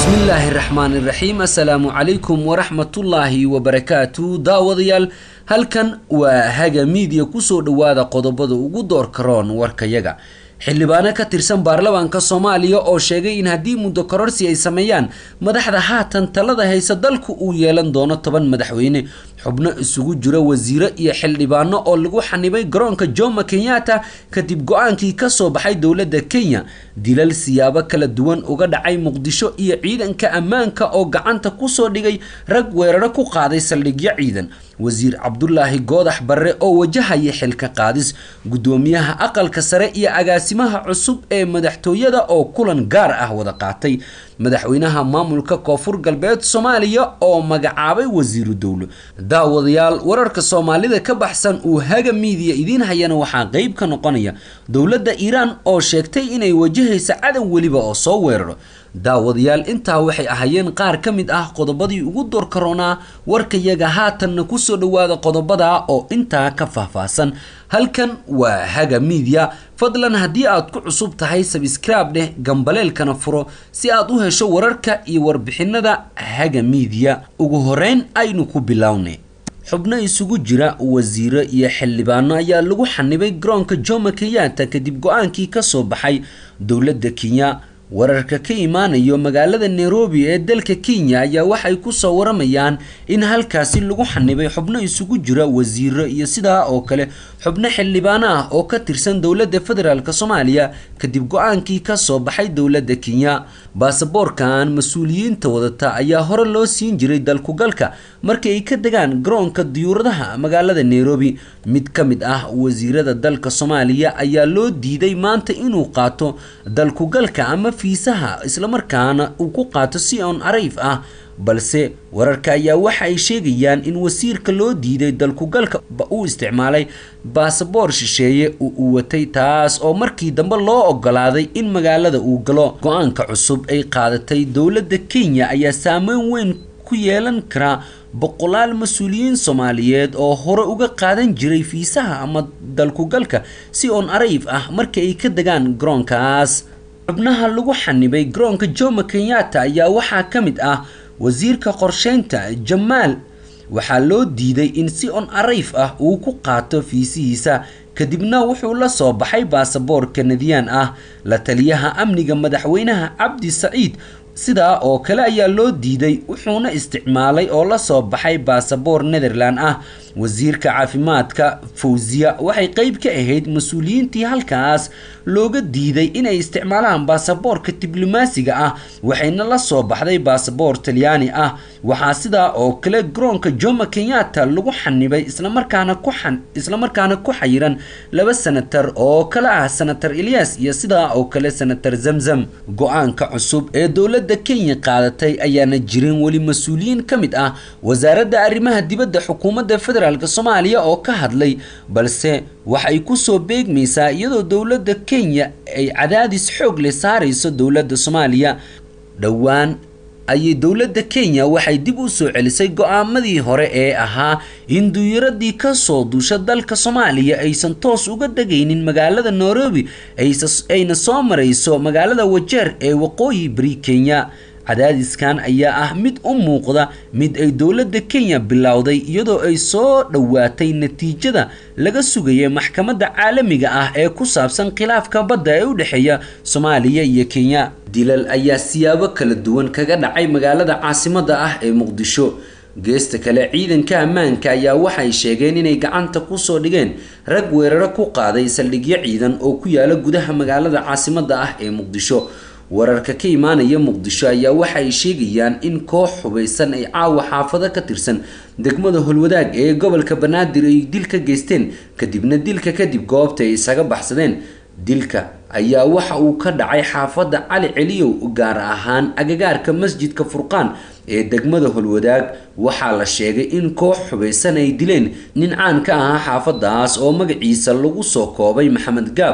bismillaahi raxmaan iraxiim assalaamu calaykum waraxmatullaahi wabarakaatu daawadayaal halkan waa haga miidiya kusoo dhowaada qodobada ugu doorka roon warkayaga xildhibaano ka tirsan baarlamaanka soomaaliya oo sheegay in haddii muddo kororsi ay sameeyaan madaxda haatan talada haysa dalku uu yeelan doono toban madaxweyne xubno isugu jira wasiiro iyo xildhibaano oo lagu xanibay garoonka jomo kenyatta kadib go-aankii kasoo baxay dowladda kenya dilal siyaabo kala duwan uga dhacay muqdisho iyo ciidanka ammaanka oo gacanta kusoo dhigay rag weeraro ku qaaday saldhigyo ciidan wasiir cabdulaahi goodax barre oo wajahaya xilka qaadis guddoomiyaha aqalka sare iyo agaasimaha cusub ee madaxtooyada oo kulan gaar ah wada qaatay madaxweynaha maamulka koonfur galbeed soomaaliya oo magacaabay wasiiru dowlo daawadayaal wararka soomaalida ka baxsan uu haga miidiya idiin hayana waxaa qeyb ka noqonaya dowladda iiraan oo sheegtay inay wajahaysa cadow weliba oo soo weeraro daawadayaal intaa waxay ahaayeen qaar ka mid ah qodobadii ugu doorkaroonaa warkayaga haatanna kusoo dhowaada qodobada oo intaa ka faahfaahsan halkan waa haga miidiya fadlan haddii aad ku cusub tahay sabscribe dheh gambaleelkana furo si aad u hesho wararka iyo warbixinada haga miidiya ugu horeyn aynu ku bilownay xubno isugu jira wasiiro iyo xildhibaano ayaa lagu xanibay garoonka jomo kenyatta kadib go-aankii kasoo baxay dowladda kenya wararka ka imaanayo magaalada nairobi ee dalka kenya ayaa waxay kusoo waramayaan in halkaasi lagu xanibay xubno isugu jira wasiiro iyo sidaa oo kale xubno xildhibaano ah oo ka tirsan dowladda federaalk soomaaliya kadib go-aankii kasoo baxay dowladda kenya baasaboorkan mas-uuliyiinta wadata ayaa hore loo siin jiray dalkugalka markii ay ka degaan garoonka diyuuradaha magaalada nairobi mid ka mid ah wasiirada dalka soomaaliya ayaa loo diiday maanta inuu qaato dalkugalka ama fiisaha islamarkaana uu ku qaato si on arayf ah balse wararka ayaa waxa ay sheegayaan in wasiirka loo diiday dalkugalka uu isticmaalay baasaboor shisheeye uu watay taas oo markii dambe loo ogolaaday in magaalada uu galo go-aanka cusub ay qaadatay dowladda kenya ayaa saameyn weyn ku yeelan karaa boqolaal mas-uuliyiin soomaaliyeed oo hore uga qaadan jiray fiisaha ama dalkugalka si on arayf ah markii ay ka degaan garoonkaas xubnaha lagu xanibay garoonka jomo kenyatta ayaa waxaa ka mid ah wasiirka qorsheynta jamaal waxaa loo diiday in si on arayf ah uu ku qaato fiisihiisa kadibna wuxuu la soo baxay baasaboor kanadiyaan ah la taliyaha amniga madaxweynaha cabdi saciid sidaa oo kale ayaa loo diiday wuxuuna isticmaalay oo la soo baxay baasaboor netherland ah wasiirka caafimaadka fawziya waxay qeyb ka ahayd mas-uuliyiintii halkaas looga diiday inay isticmaalaan baasaboorka diblomaasiga ah waxayna la soo baxday baasaboor talyaani ah waxaa sidaa oo kale garoonka jomo kenyatta lagu xanibay islamarkaana ku xan islamarkaana ku xayiran laba senatar oo kale ah senatar ilyas iyo sidaa oo kale senatar zamzam go-aanka cusub ee dowladda kenya qaadatay ayaana jirin weli mas-uuliyiin ka mid ah wasaaradda arrimaha dibadda xukuumadda federaalk soomaaliya oo ka hadlay balse waxay kusoo beegmaysaa iyadoo dowladda kenya ay cadaadis xoog leh saarayso dowladda soomaaliya dhowaan ayay dowladda kenya waxay dib u soo celisay go-aamadii hore ee ahaa in duuyaradii kasoo duusha dalka soomaaliya aysan toos uga degaynin magaalada nairobi ayna soo marayso magaalada wajeer ee waqooyi bari kenya cadaadiskan ayaa ah mid u muuqda mid ay dowladda kenya bilowday iyadoo ay soo dhowaatay natiijada laga sugaya maxkamadda caalamiga ah ee ku saabsan khilaafka badda ee u dhexeeya soomaaliya iyo kenya dilal ayaa siyaabo kala duwan kaga dhacay magaalada caasimadda ah ee muqdisho geesta kale ciidanka ammaanka ayaa waxay sheegeen inay gacanta kusoo dhigeen rag weeraro ku qaaday saldhigyo ciidan oo ku yaala gudaha magaalada caasimadda ah ee muqdisho wararka ka imaanaya muqdisho ayaa waxa ay sheegayaan in koox hubaysan ay caawa xaafado ka tirsan degmada holwadaag ee gobolka banaadir ay dil ka geysteen kadibna dilka kadib goobta ay isaga baxsadeen dilka ayaa waxa uu ka dhacay xaafadda cali celiyow gaar ahaan agagaarka masjidka furqaan ee degmada holwadaag waxaa la sheegay in koox hubaysan ay dileen nin caan ka ahaa xaafadaas oo magaciisa lagu soo koobay maxamed gaab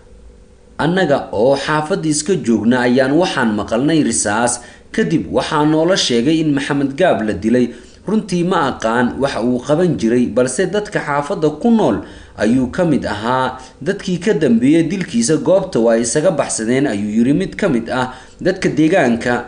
annaga oo xaafadda iska joogna ayaan waxaan maqalnay risaas kadib waxaa noola sheegay in maxamed gaab la dilay runtii ma aqaan waxa uu qaban jiray balse dadka xaafadda ku nool ayuu ka mid ahaa dadkii ka dambeeyay dilkiisa goobta waa isaga baxsadeen ayuu yiri mid ka mid ah dadka deegaanka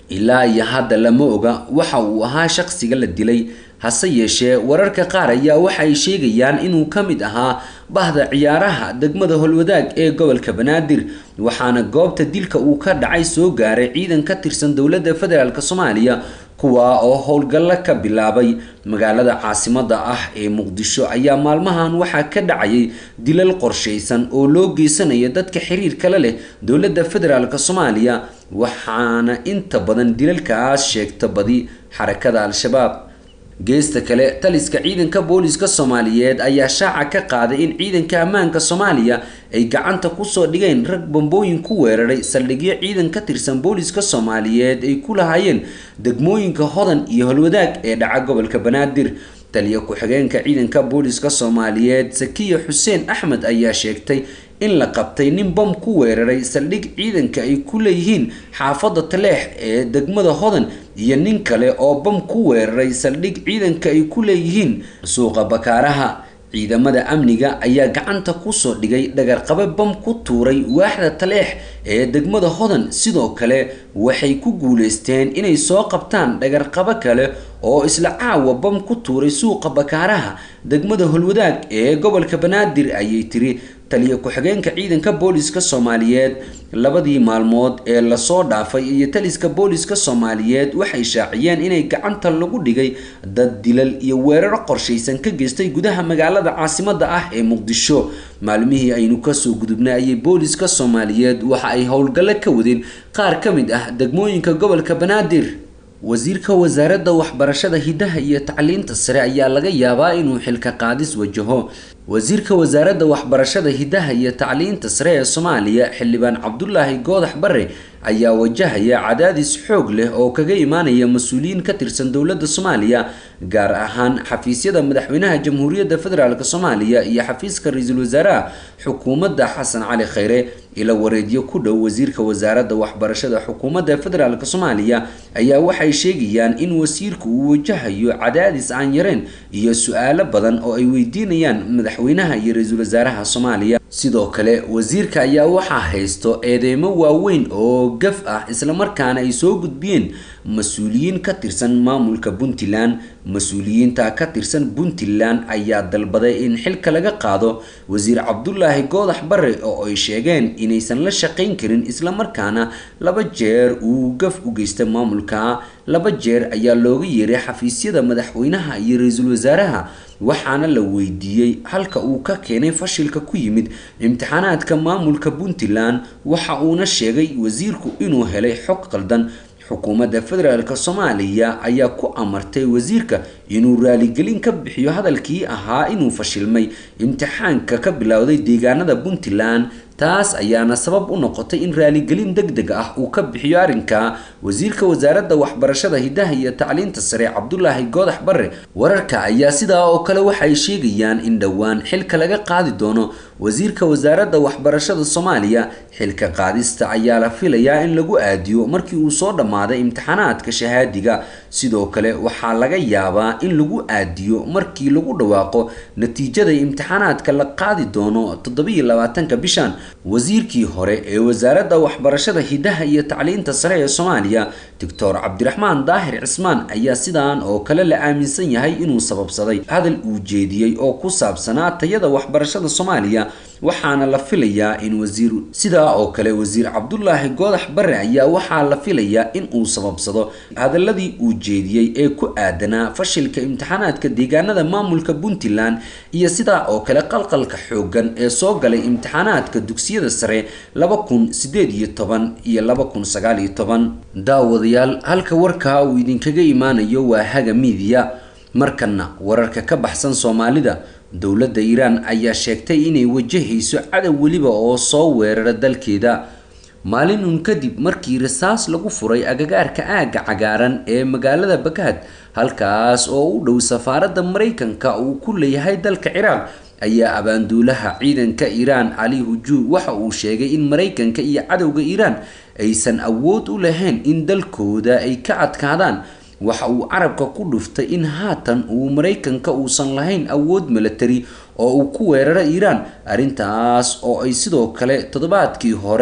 ilaa iyo hadda lama oga waxa uu ahaa shaqsiga la dilay hase yeeshee wararka qaar ayaa waxa ay sheegayaan inuu ka mid ahaa bahda ciyaaraha degmada holwadaag ee gobolka banaadir waxaana goobta dilka uu ka dhacay soo gaaray ciidan ka tirsan dowladda federaalk soomaaliya kuwaa oo howlgallo ka bilaabay magaalada caasimada ah ee muqdisho ayaa maalmahan waxaa ka dhacayay dilal qorshaysan oo loo geysanaya dadka xiriirkala leh dowladda federaalk soomaaliya waxaana inta badan dilalkaas sheegta badi xarakada al-shabaab geesta kale taliska ciidanka booliska soomaaliyeed ayaa shaaca ka qaaday in ciidanka ammaanka soomaaliya ay gacanta kusoo dhigeen rag bambooyin ku weeraray saldhigyo ciidan ka tirsan booliska soomaaliyeed ay ku lahaayeen degmooyinka hodan iyo holwadaag ee dhaca gobolka banaadir taliya ku-xigeenka ciidanka booliska soomaaliyeed sakiya xuseen axmed ayaa sheegtay in la qabtay nin bam ku weeraray saldhig ciidanka ay ku leeyihiin xaafadda taleex ee degmada hodan iyo nin kale oo bam ku weeraray saldhig ciidanka ay ku leeyihiin suuqa bakaaraha ciidamada amniga ayaa gacanta kusoo dhigay dhagarqabe bam ku tuuray waaxda taleex ee degmada hodan sidoo kale waxay ku guuleysteen inay soo qabtaan dhagarqabo kale oo isla caawa bam ku tuuray suuqa bakaaraha degmada holwadaag ee gobolka banaadir ayay tiri taliya ku-xigeenka ciidanka booliska soomaaliyeed labadii maalmood ee lasoo dhaafay iyo taliska booliska soomaaliyeed waxay shaaciyeen inay gacanta lagu dhigay dad dilal iyo weeraro qorshaysan ka geystay gudaha magaalada caasimada ah ee muqdisho maalmihii aynu kasoo gudubnay ayay booliska soomaaliyeed waxa ay howlgallo ka wadeen qaar ka mid ah degmooyinka gobolka banaadir wasiirka wasaaradda waxbarashada hidaha iyo tacliinta sare ayaa laga yaabaa inuu xilka qaadis wajaho wasiirka wasaaradda waxbarashada hidaha iyo tacliinta sare ee soomaaliya xildhibaan cabdulaahi goodax bare ayaa wajahaya cadaadis xoog leh oo kaga imaanaya mas-uuliyiin ka tirsan dowladda soomaaliya gaar ahaan xafiisyada madaxweynaha jamhuuriyadda federaalk soomaaliya iyo xafiiska ra-iisul wasaaraha xukuumadda xasan cali khayre ila wareedyo ku dhow wasiirka wasaaradda waxbarashada xukuumadda federaalk soomaaliya ayaa waxay sheegayaan in wasiirku uu wajahayo cadaadis aan yareen iyo su-aalo badan oo ay weydiinayaan madaxweynaha iyo ra-iisul wasaaraha soomaaliya sidoo kale wasiirka ayaa waxaa haysto eedeymo waaweyn oo gaf ah islamarkaana ay soo gudbiyeen mas-uuliyiin ka tirsan maamulka puntland mas-uuliyiinta ka tirsan puntland ayaa dalbaday in xilka laga qaado wasiir cabdulaahi goodax bare oo ay sheegeen inaysan la shaqayn karin islamarkaana laba jeer uu gaf u geystay maamulka laba jeer ayaa looga yeeray xafiisyada madaxweynaha iyo ra-iisul wasaaraha waxaana la weydiiyey halka uu ka keenay fashilka ku yimid imtixaanaadka maamulka puntland waxa uuna sheegay wasiirku inuu helay xog qaldan xukuumadda federaalk soomaaliya ayaa ku amartay wasiirka inuu raaligelin ka bixiyo hadalkii ahaa inuu fashilmay imtixaanka ka bilowday deegaanada puntland taas ayaana sabab u noqotay in raaligelin deg deg ah uu ka bixiyo arrinka wasiirka wasaaradda waxbarashada hidaha iyo tacliinta sare cabdulaahi goodax bare wararka ayaa sidaa oo kale waxay sheegayaan in dhowaan xilka laga qaadi doono wasiirka wasaaradda waxbarashada soomaaliya xilka qaadista ayaa la filayaa in lagu aadiyo markii uu soo dhammaaday imtixaanaadka shahaadiga sidoo kale waxaa laga yaabaa in lagu aadiyo markii lagu dhawaaqo natiijada imtixaanaadka la qaadi doono toddobiyo labaatanka bishan wasiirkii hore ee wasaaradda waxbarashada hidaha iyo tacliinta sare ee soomaaliya doctor cabdiraxmaan daahir cismaan ayaa sidaan oo kale la aaminsan yahay inuu sababsaday hadal uu jeediyey oo ku saabsanaa tayada waxbarashada soomaaliya waxaana la filayaa in wasiir sidaa oo kale wasiir cabdulaahi goodax bare ayaa waxaa la filayaa in uu sababsado hadaladii uu jeediyey ee ku aadanaa fashilka imtixaanaadka deegaanada maamulka puntland iyo sidaa oo kale qalqalka xoogan ee soo galay imtixaanaadka dugsiyada sare laba kun sideed iyo toban iyo laba kun sagaal iyo toban daawadayaal halka warkaa uu idinkaga imaanayo waa haga miidiya markana wararka ka baxsan soomaalida dowladda iiraan ayaa sheegtay inay wajahayso cadow weliba oo soo weerara dalkeeda maalin uun kadib markii rasaas lagu furay agagaarka aagga cagaaran ee magaalada bagaad halkaas oo u dhow safaaradda maraykanka uu ku leeyahay dalka ciraaq ayaa abaanduulaha ciidanka iiraan cali hujuu waxa uu sheegay in maraykanka iyo cadowga iiraan aysan awood u lahayn in dalkooda ay ka adkaadaan waxa uu carabka ku dhuftay in haatan uu maraykanka uusan lahayn awood milatari oo uu ku weeraro iiraan arrintaas oo ay sidoo kale toddobaadkii hore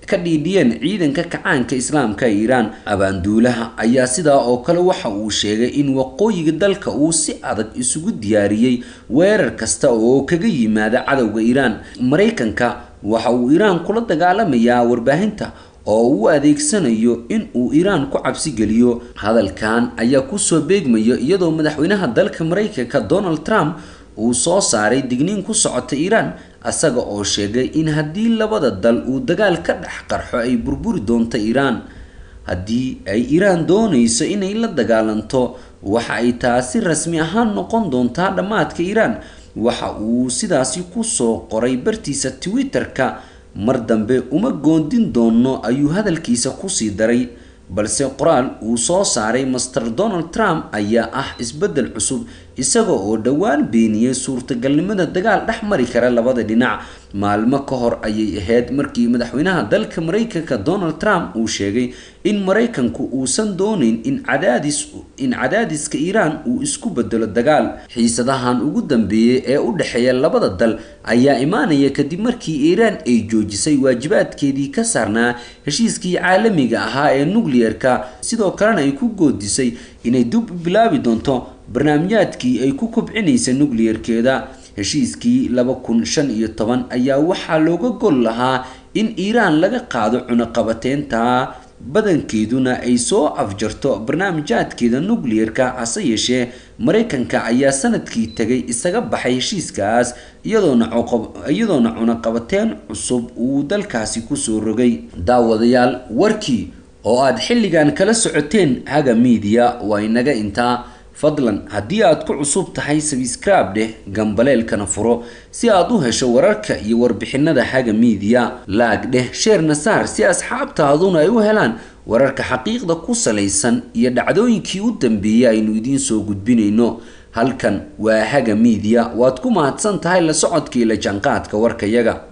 ka dhiidhiyeen ciidanka kacaanka islaamka ee iiraan abaanduulaha ayaa sidaa oo kale waxa uu sheegay in waqooyiga dalka uu si adag isugu diyaariyey weerar kasta oo kaga yimaada cadowga iiraan maraykanka waxa uu iiraan kula dagaalamayaa warbaahinta oo uu adeegsanayo in uu iiraan ku cabsi geliyo hadalkan ayaa kusoo beegmaya iyadoo madaxweynaha dalka maraykanka donald trump uu soo saaray digniin ku socota iiraan isaga oo sheegay in haddii labada dal uu dagaal ka dhex qarxo ay burburi doonto iiraan haddii ay iiraan doonayso inay la dagaalanto waxa ay taasi rasmi ahaan noqon doontaa dhammaadka iiraan waxa uu sidaasi kusoo qoray bartiisa twitter-ka mar dambe uma goondin doono ayuu hadalkiisa kusii daray balse qoraal uu soo saaray master donald trump ayaa ah isbeddel cusub isaga oo dhowaan beeniyey suurtagalnimada dagaal dhex mari kara labada dhinac maalmo ka hor ayay ahayd markii madaxweynaha dalka maraykanka donald trump uu sheegay in maraykanku uusan dooneyn in cadaadis in cadaadiska iiraan uu isku bedelo dagaal xiisadahan ugu dambeeyey ee u dhexeeya labada dal ayaa imaanaya kadib markii iiraan ay joojisay waajibaadkeedii ka saarnaa heshiiskii caalamiga ahaa ee nucleer-ka sidoo kalena ay ku goodisay inay dib u bilaabi doonto barnaamijyaadkii ay ku kobcinaysa nucleer-keeda heshiiskii laba kun shan iyo toban ayaa waxaa looga gol lahaa in iiraan laga qaado cunaqabateynta badankeeduna ay soo afjarto barnaamijyaadkeeda nucleer-ka hase yeeshee maraykanka ayaa sanadkii tegay isaga baxay heshiiskaas iyadoona iyadoona cunaqabateyn cusub uu dalkaasi kusoo rogay daawadayaal warkii oo aad xilligan kala socoteen haga miidiya waa inaga intaa fadlan haddii aad ku cusub tahay sabscribe dheh gambaleelkana furo si aad u hesho wararka iyo warbixinada haga miidiya laag dheh sheerna saar si asxaabtaaduna ay u helaan wararka xaqiiqda ku salaysan iyo dhacdooyinkii u dambeeyay aynu idiin soo gudbinayno halkan waa haga miidiya waad ku mahadsan tahay la socodkii la jaanqaadka warkayaga